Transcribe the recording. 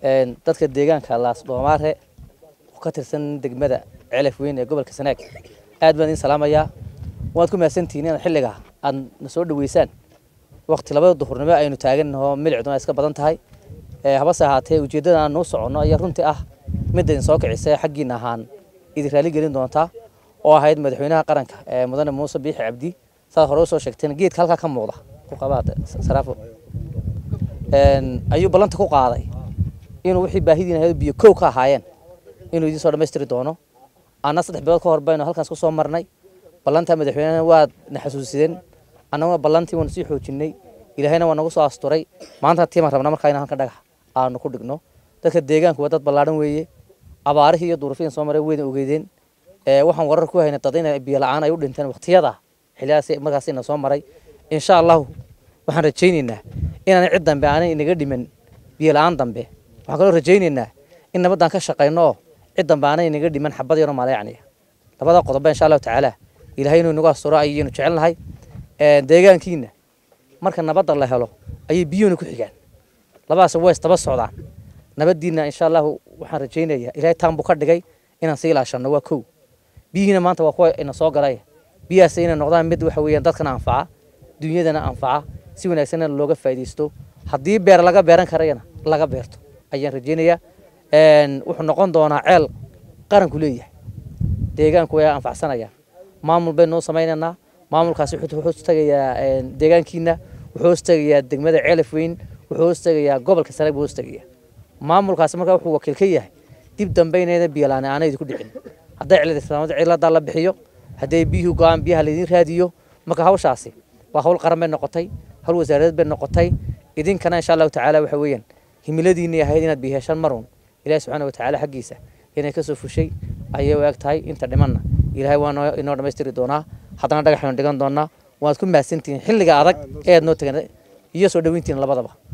dadka deegaanka laas dhoomaare oo ka tirsan degmada celaf weyn ee gobolka sanaag aad baan idin salaamayaa waad ku mahadsantihiin inaad xilliga aad na soo dhaweysaan waqti labada duhurnimo aynu taagannaho milicduna iska badan tahay habase ahaatee ujeeddada aan nuu soconno ayaa runtii ah midda idin soo kicisa xaggiina ahaan idin raali gelin doontaa oo ahayd madaxweynaha qaranka ee mudane muuse biixi cabdi saad hore usoo sheegteen geedka halkaa ka muuqda ku qabaad saraafo ayuu ballanta ku qaaday inuu wixii baahidiina ahayd biyo kow ka ahaayeen inuu idiin soo dhammaystiri doono anna saddex bilood ka hor baynu halkaas ku soo marnay ballantaa madaxweynehana waad na xasuusideen annaguna ballantii waanu sii xoojinay ilaahayna waa nagu soo asturay maanta tiimaan rabnaa markaa in halka dhagax aanu ku dhigno dadka deegaanku waa dad ballaadhan weeye abaarihii iyo duruufihin soo maray weyna ogeydeen waxaan warar ku haynay dad in biyo la-aan ay u dhinteen waqtiyada xilliyaas markaas ina soo maray insha allahu waxaan rajaynaynaa inaan cid dambe aanay inaga dhiman biyo la-aan dambe waxaan kaloo rajaynaynaa in nabadaan ka shaqayno oo cid dambe aanay inaga dhiman xabad yaro maalayacniya labada qodoba insha allahu tacaala ilahay inuu inagu asturo ayaynu jecelnahay deegaankiina marka nabadda la helo ayay biyuhuna ku xigaan labadaas way isdaba socdaan nabadiina insha allahu waxaan rajaynayaa ilahay taan buu ka dhigay inaan sii ilaashano waa kow biyihiina maanta waa kuwa ina soo galay biyahaas inay noqdaan mid waxa weeyaan dadkana anfaca dunyadana anfaca si wanaagsanna looga faa'iidaysto haddii beer laga beeran karayana laga beerto ayaan rajaynayaa wuxuu noqon doonaa ceel qaranku leeyahay deegaanku way anfacsanayaan maamul baynu noo samaynaynaa maamulkaasi wuxuu hoos tagayaa deegaankiina wuxuu hoos tagayaa degmada ceelaf weyn wuxuu hoos tagayaa gobolka sanaag buu hoos tagayaa maamulkaasi markaa wuxuu wakiil ka yahay dib dambe inayna biyalaani aanay idinku dhicin hadday cilad islaamada ciladaa la bixiyo hadday biyuhu go-aan biyaha laydin raadiyo marka hawshaasi waa hawl qaran bay noqotay hawl wasaaradeed bay noqotay idinkana insha allahu tacaala waxa weeyaan himiladiinay ahayd inaad biyo heshaan marun ilahi subxaana watacaala xaggiisa inay kasoo fushay ayay u eg tahay inta dhimanna ilaahay waa inoo dhammaystiri doonaa haddana dhagaxaynu dhigan doonaa waad ku mahadsantihiin xilliga adag ee aad noo tegan iyo soo dhaweyntihiin labadaba